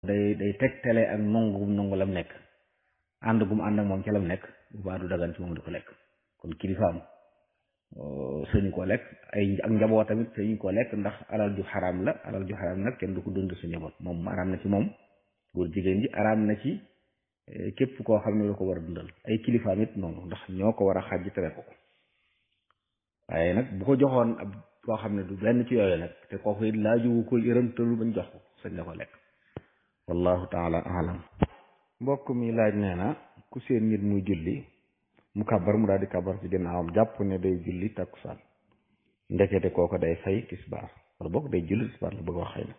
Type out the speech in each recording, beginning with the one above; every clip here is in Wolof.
day day tegtale ak nongu gum nongu lam nekk ànd gum ànd ak moom ca lam nekk bu baa du dagan ci moom di ko lekk kon kilifaam sëñu ko lekk ay ak njaboot tamit sëñu ko lekk ndax alal ju xaraam la alal ju xaraam nag kenn du ko dund sa njaboot moom araam na ci moom góor jigéen ji araam na ci képp koo xam ne lu ko war a dundal ay kilifaam it noonu ndax ñoo ko war a xàjj tere ko ko waaye nag bu ko joxoon ab koo xam ne du benn ci yooyu nag te kooku it laaju ko yërëm tëlu bañ jox ko sañ la ko lekk wallahu taala alam mbokk mi laaj nee na ku seen nit muy julli mu kabar mu daal di kabar ci ginnaawam jàpp ne day julli takkusaan ndekete kooko day fay tisbaar wala boog day julli tisbaar la bëgg wax xëy na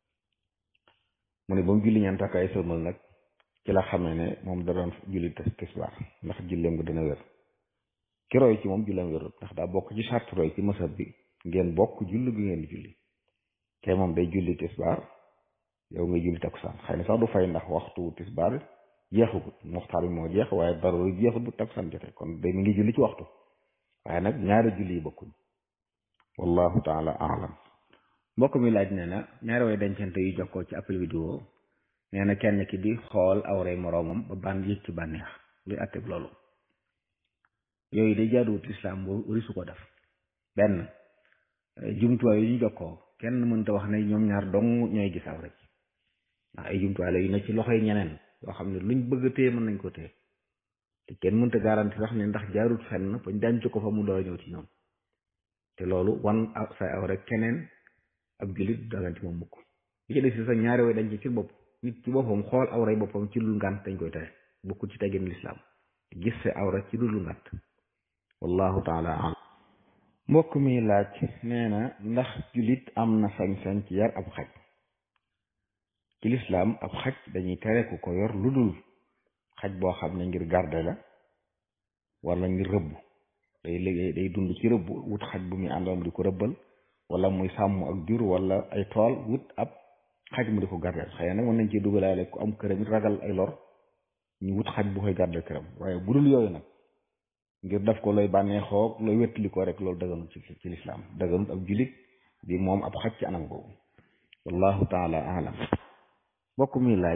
mu ne ba mu julli ñeent ak ay sëlmal nag ci la xamee ne moom da doon julli tisbaar ndax julleem nga dina wér ki roy ci moom julleem wérut ndax daa bokk ci sart roy ci masab bi ngeen bokk julli gi ngeen di julli te moom day julli tisbaar yow nga julli takkusaan xëy na sax du fay ndax waxtu tisbaar jeexagut muxtaar bi moo jeex waaye dara jeexut bu takkusaan jotee kon day mi ngi julli ci waxtu waaye nag ñaari julli yi bokkuñ wallahu taala alam mbokk mi laaj nee na ñaari way dencante yu jokkoo ci appel vidéo nee na kenn ki di xool awray moroomam ba ban yëg ci bànneex luy atteb loolu yooyu day jaaduwut lislaam boo risu ko def benn jumtuwaay yu ñu jokkoo kenn mënta wax ne ñoom ñaar dong ñooy gis awra ci ndax ay jumtuwaay la yu ne ci loxoy ñeneen yoo xam ne luñ bëgg a téye mën nañ ko téye te kenn mënta garanti sax ne ndax jaarut fenn bañ denc ko fa mu door a ñëw ci ñoom te loolu wan say awra keneen ab jullit dagan ci moom mukk li ci des si sax ñaari way dañ ci ci bopp nit ci boppam xool awray boppam ci lu ngànt dañ koy tere bokkul ci teggin lislaam gis sa awra ci lu ngànt wallahu taala alam mbokk mi laaj nee na ndax jullit am na sañ-sañ ci yar ab xaj ci lislaam ab xaj dañuy tere ku ko yor lu dul xaj boo xam ne ngir garde la wala ngir rëbb day liggéey day dund ci rëbb wut xaj bu muy àndoon di ko rëbbal wala muy sàmm ak jur wala ay tool wut ab xaj mu di ko gardeel xëy na nag mën nañ ci dugalaale ku am këram it ragal ay lor ñu wut xaj bu koy gardeel këram waaye bu dul yooyu nag ngir def ko looy bànneexoo looy wettali ko rek loolu daganut ci ci lislaam daganut ab julit di moom ab xaj ci anam boobu wallahu taala alam mbokk mi laaj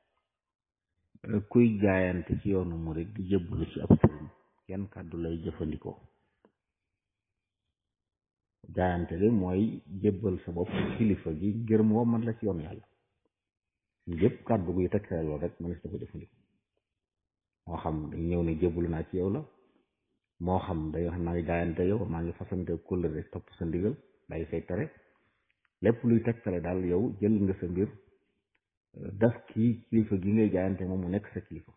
kuy jaayante ci yoonu murid di jëbbalu ci ab sëriñ kenn kàddu lay jëfandikoo jaayante li mooy jébbal sa bopp kilifa gi ngir moo man la ci yoonu yàlla yëpp kàddu guy tegtale loolu rek mënees na ko jëfandikoo moo xam dañ ñëw ne jébbalu naa ci yow la moo xam day wax maa ngi jaayante yow maa ngi fasante kóllëre topp sa ndigal day say tere lépp luy tegtale daal yow jël nga sa mbir daf kii kilifa gi ngay jaayante moom mu nekk sa kilifa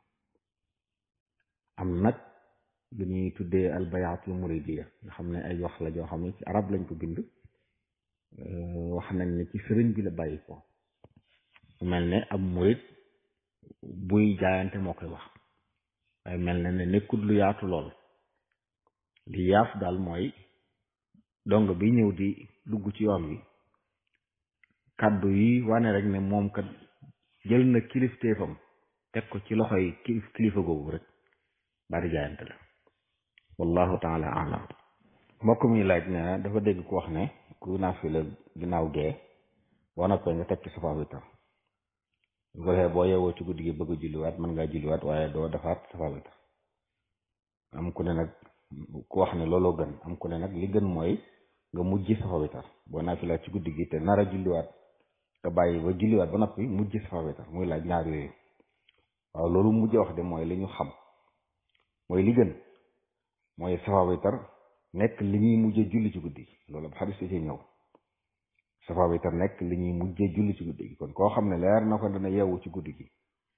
am nag lu ñuy tuddee albayaatul muridiya nga xam ne ay wax la joo xam ne ci arab lañ ko bind wax nañ ne ci sëriñ bi la bàyyi ko mel ne ab murid buy jaayante moo koy wax waaye mel na ne nekkul lu yaatu lool li yaaf daal mooy dong bi ñëw di dugg ci yoon wi kàddu yi wane rek ne moom kat jël na kilifteefam teg ko ci loxoy kilifa googu rek bari jaayante la wallahu taala alam mbokk mi laaj ne na dafa dégg ku wax ne ku naafila ginnaaw gee boo noppee nga teg ci safa witar bu ko defee boo yeewoo ci guddi gi bëgg a julliwaat mën ngaa julliwaat waaye doo defaat safa witar am ku ne nag ku wax ne looloo gën am ku ne nag li gën mooy nga mujj safa witar boo naafila ci guddi gi te nar a julliwaat nga bàyyi ba julliwaat ba noppi mujj safa witar muy laaj ñaar yooyu waaw loolu mujj wax de mooy li ñu xam mooy li gën mooy safa witar nekk li ñuy mujjee julli ci guddi gi loolu ab xadis ci ñëw safa witar nekk li ñuy mujjee julli ci guddi gi kon koo xam ne leer na ko dana yeewu ci guddi gi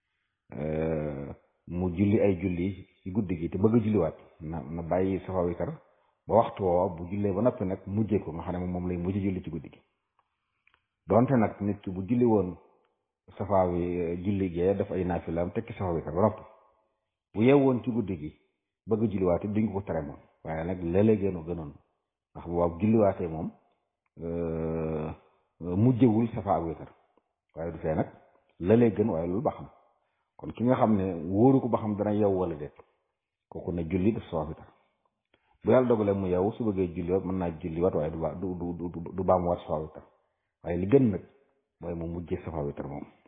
mu julli ay julli ci guddi gi te bëgg a julliwaat na na bàyyi safa witar ba waxtu woowa bu jullee ba noppi nag mujjee ko nga xam ne moom lay mujj julli ci guddi gi donte nag nit ki bu julli woon safa wi julli gee daf ay naafilaam tekki safa witar ba noppi bu yeewoon ci guddi gi bëgg a julliwaat it duñ ko tere moom waaye nag léeg-léeg gënu gënoon ndax bu waaw julliwaatee moom mujjewul safa ak witar waaye du fee nag léeg-léeg gën waaye loolu ba xam kon ki nga xam ne wóoru ko ba xam dana yeew wala déet kooku ne julli def safa witar bu yàlla dogalee mu yeewu su bëggee julliwaat mën naa julliwaat waaye du ba du du du du baamuwaat safa witar waaye li gën nag mooy mu mujjee safa witar moom